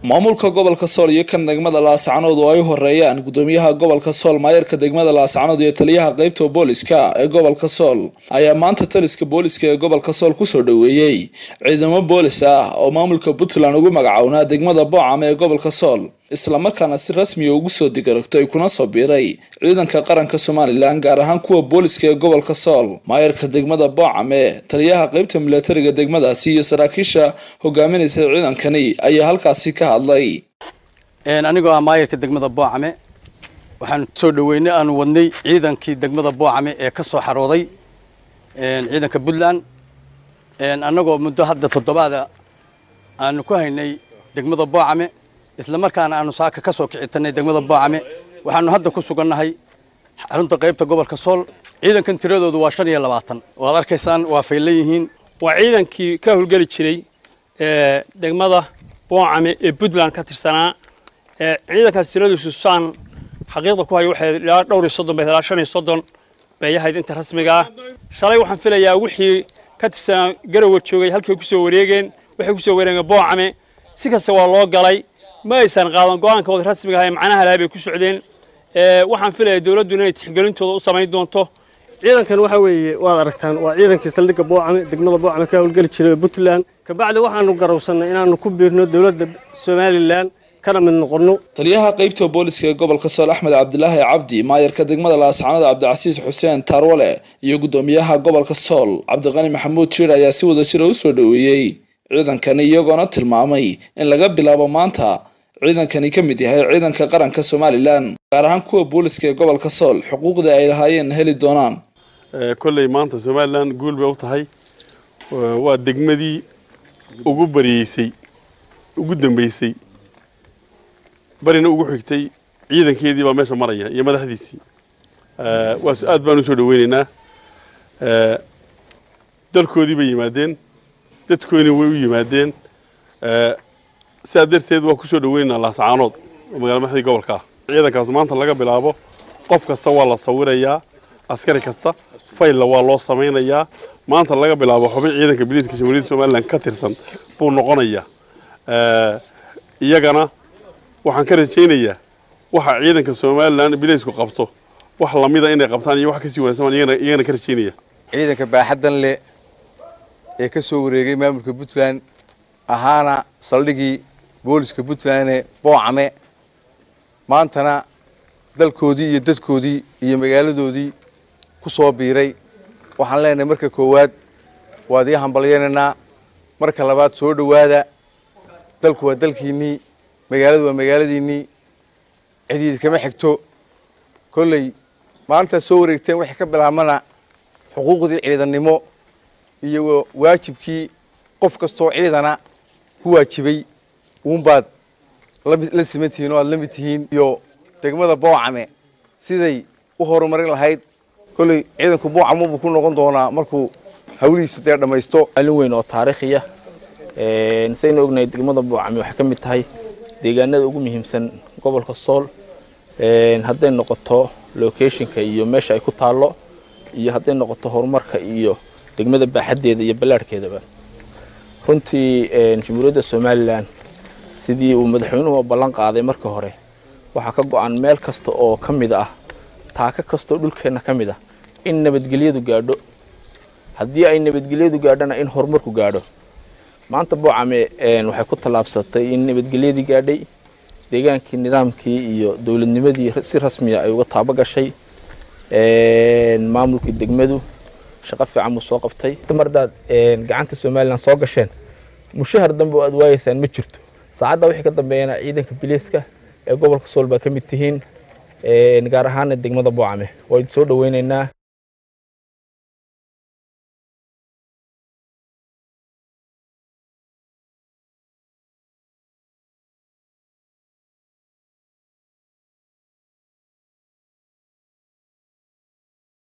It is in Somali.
maamulka gobolka sool iyo kan degmada laascanood oo ay horeeyaan gudoomiyaha gobolka sool maayarka degmada laascanood iyo taliyaha qeybta booliska ee gobolka sool ayaa maanta taliska booliska ee gobolka sool kusoo dhoweeyey ciidamo boolis ah oo maamulka puntland ugu magacownaa degmada boocam ee gobolka sool islamarkaana si rasmiya ugu soo digaragtay kuna soo biiray ciidanka qaranka somalilan gaar ahaan kuwa booliska ee gobolka sool maayarka degmada boocame taliyaha qeybta milatariga degmadaasi iyo saraakiisha hogaaminaysa ciidankani ayaa halkaasi ka hadlay anigoo ah maayarka degmada boocame waxaan soo dhoweynay aanu wadnay ciidankii degmada boocame ee ka soo xarooday ciidanka puntland annagoo muddo hadda toddobaada aanu ku haynay degmada boocame isla markaana aanu saaka ka soo kicitanay degmada boocame waxaanu hadda ku sugannahay xarunta qaybta gobolka sool ciidankan tiradoodu waa shan iyo labaatan waad arkaysaan waa faylan yihiin waa ciidankii ka howlgeli jiray degmada boocame ee puntland ka tirsanaa ciidankaas tiradiisu saan xaqiiqda ku hayo waxay ilaa dhowr iyo soddon bay ilaa shan iyo soddon bay ahayd inta rasmiga ah shalay waxaan filayaa wixii ka tirsanaa garowa joogay halkay ku soo wareegeen waxay ku soo wareegeen boocame si kasta waa loo galay ma aysan qaadan go-aankooda rasmiga ahay macnaha laha bay ku socdeen waxaan filayaa dowladdu inay tixgelintooda u samayn doonto ciidankan waxa weeye waad aragtaan waa ciidankii saldhigga boocame degmada boocame ka howlgeli jiray puntland kabacdi waxaanu garowsannay inaanu ku biirno dowladda somalilan kana mid noqonno taliyaha qeybta booliska ee gobolka sool axmed cabdilaahi cabdi maayarka degmada laascanood cabdicasiis xuseen taarwale iyo gudoomiyaha gobolka sool cabdiqani maxamuud jiir ayaa si wada jira u soo dhoweeyey ciidankani iyagoona tilmaamay in laga bilaabo maanta ciidankani ka mid yahay ciidanka qaranka somalilan gaar ahaan kuwa booliska ee gobolka sool xuquuqda ay lahaayeen heli doonaan kolley maanta somalilan guul bay u tahay waa degmadii ugu bariyeysay ugu dambeysay barina ugu xigtay ciidankeedii baa meesha maraya iyo madaxdiisii waa aad baan u soo dhoweynaynaa dalkoodii bay yimaadeen dadkoodina way u yimaadeen sidaa darteed waa ku soo dhoweynaynaa laascaanood oo magala madaxdii gobolka ah ciidankaas maanta laga bilaabo qof kasta waa la sawirayaa askari kasta faylla waa loo samaynayaa maanta laga bilaabo xubin ciidanka biliiska jamhuuriyadda somalilan ka tirsan buu noqonayaa iyagana waxaan ka rajaynayaa waxa ciidanka somalilan biliisku qabto wax lamida inay qabtaan iyo wax kasii wanaagsan iyagana ka rajaynaya ciidanka baaxaddan leh ee ka soo wareegay maamulka puntland ahaana saldhigii booliska puntlandee boocame maantana dalkoodii iyo dadkoodii iyo magaaladoodii ku soo biiray waxaan leenahay marka koowaad waad ii hambalyaynaynaa marka labaad soo dhowaada dalku waa dalkiinnii magaaladu waa magaaladiinnii cidiid kama xigto kolley maalintaad soo wareegteen waxay ka bilaabmana xuquuqdii ciidannimo iyo waajibkii qof kastoo ciidana ku waajibay uunbaad la siman tihiin oo aad la mid tihiin iyo degmada boocame siday u horumarin lahayd kolley ciidanku boocamo buu ku noqon doonaa markuu hawlihiisa dee dhammaysto maalin weyn oo taariikhiya saynu ognahay degmada boocame waxay ka mid tahay deegaanada ugu muhiimsan gobolka sool hadday noqoto locationka iyo meesha ay ku taallo iyo hadday noqoto horumarka iyo degmada baaxaddeeda iyo ballaadhkeedaba runtii jamhuuriyadda somalilan sidii uu madaxweynuhu ballan qaaday markii hore waxaa ka go-an meel kasta oo ka mid ah taaka kastaoo dhulkeenna ka mid ah in nabadgelyadu gaadho haddii ay nabadgelyadu gaadhona in horumarku gaadho maanta boocame waxay ku tallaabsatay in nabadgelyadii gaadhay deegaankii nidaamkii iyo dowladnimadii si rasmiya ay uga taabo gashay maamulkii degmadu shaqo fiican buu soo qabtay mardaad gacanta somalilan soo gasheen mushahar dambe oo aad waayeysaan ma jirto saacadda wixii ka dambeeyana ciidanka biliiska ee gobolka sool baa ka mid tihiin gaar ahaana degmada boocame waa idin soo dhoweynaynaa